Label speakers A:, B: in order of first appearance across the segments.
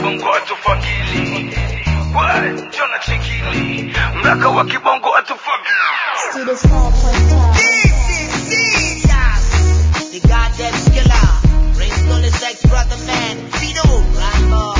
A: kibongo atufagili We, njona chikili mraka wa kibongo atufagili
B: Studio 4.5.
C: The goddamn skiller. Raised on the sex brother man. Fido, Rambo.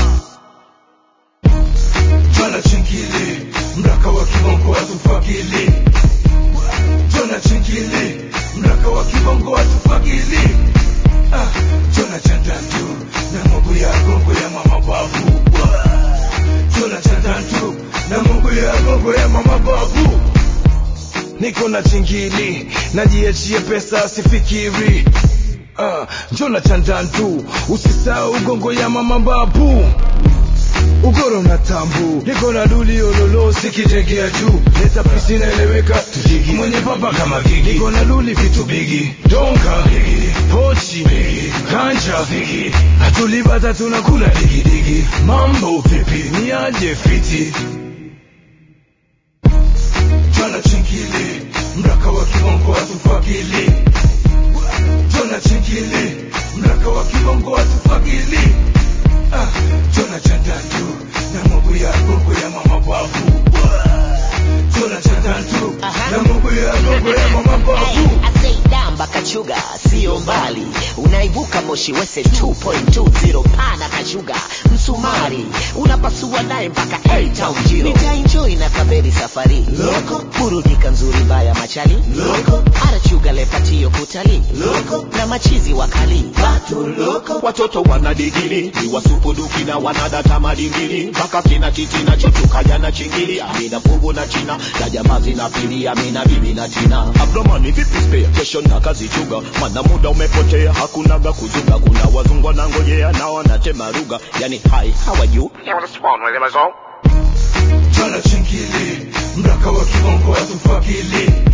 A: Jona chingili mraka wa kibongo atufagili Jona chingili mraka wa kibongo atufagili ah, Jona chandantu na mungu ya gongo ya mama babu Jona chandantu na mungu ya gongo ya mama babu Niko na chingili najiachie pesa sifikiri ah, Jona chandantu usisahau gongo ya mama babu ugoro na tambu niko na duli ololo sikitegea juu leta pisi inaeleweka tujigi mwenye papa kama gigi niko na duli vitu bigi donka bigi pochi bigi kanja bigi hatulibata tunakula digidigi mambo vipi niaje fiti jana chingili mraka wa kibongo atufagili jona chingili mraka wa kibongo atufagili ah, jona chandantu na mungu ya gongo ya mama babu jona chandantu na mungu ya gongo ya mama babu
C: damba kachuga sio mbali unaibuka moshi wese 2.20 pana kashuga msumari unapasua naye mpaka A-Town jiro nitaenjoy na kaberi safari loko burudika nzuri baya machali loko arachuga lepatio kutali loko na machizi wakali batu loko
D: watoto wana digiri ni wasupuduki na wanadata madingiri mpaka kina titi na chuchukaja na chingiri amina pugu na china na jamaa zinafilia amina bibi na tina abdomani vipi spare kesho na kazi chuga mana muda umepotea hakunaga kuzuga kuna wazungwa na ngojea na wanatema ruga yani hi how are you
A: jana chingili mraka wa kibongo atufagili